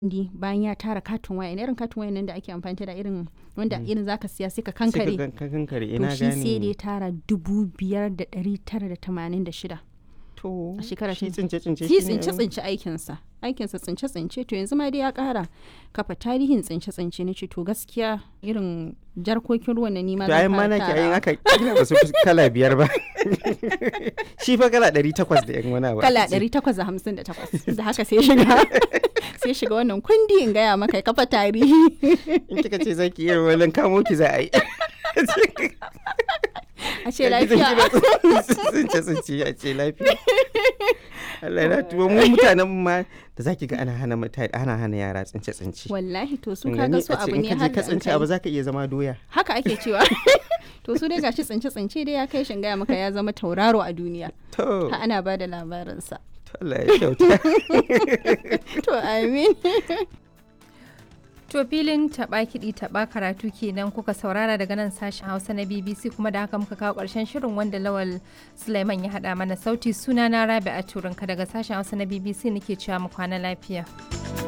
kundi bayan ya tara katin waya irin katin waya nan da ake amfani da irin wanda Mm. irin zaka siya sai ka Sai ka kankare gan- ka kankare to ina shi sai da ya gane tara dubu biyar da ɗari tara da tamanin da shida to a shekara shi ta- tsince tsince shi shine- tsince tsince aikinsa aikinsa tsince tsince to yanzu ma dai ya kara kafa tarihin tsince tsince na ce to gaskiya irin jarkokin ruwan na nima to ayin ma nake ayin aka kila ba su fi kala biyar ba shi fa kala ɗari takwas da yan wani abu kala aka ce. 858 da haka sai shiga sai shiga wannan kundi in gaya maka ya kafa tarihi in kika ce zaki iya wani kamo ki za a yi a ce lafiya tsince tsince a ce lafiya Allah na tuwo mu mutanen mu ma da zaki ga ana hana mutane ana hana yara tsince tsince wallahi to su Kin kaga gani? su A ce abu in ne ka je har ka da an tsince kai. abu zaka iya zama doya haka ake cewa to su dai gashi tsince tsince dai ya kai shin gaya maka ya zama tauraro a duniya to ha ana ba da labarinsa to Allah ya kyauta to amin To filin taɓa kiɗi taɓa karatu kenan kuka saurara daga nan sashen Hausa na BBC kuma da haka muka kawo ƙarshen shirin wanda Lawal Sulaiman ya haɗa mana sauti suna na Rabi a Turinka daga sashen Hausa na BBC nake cewa mu kwana lafiya.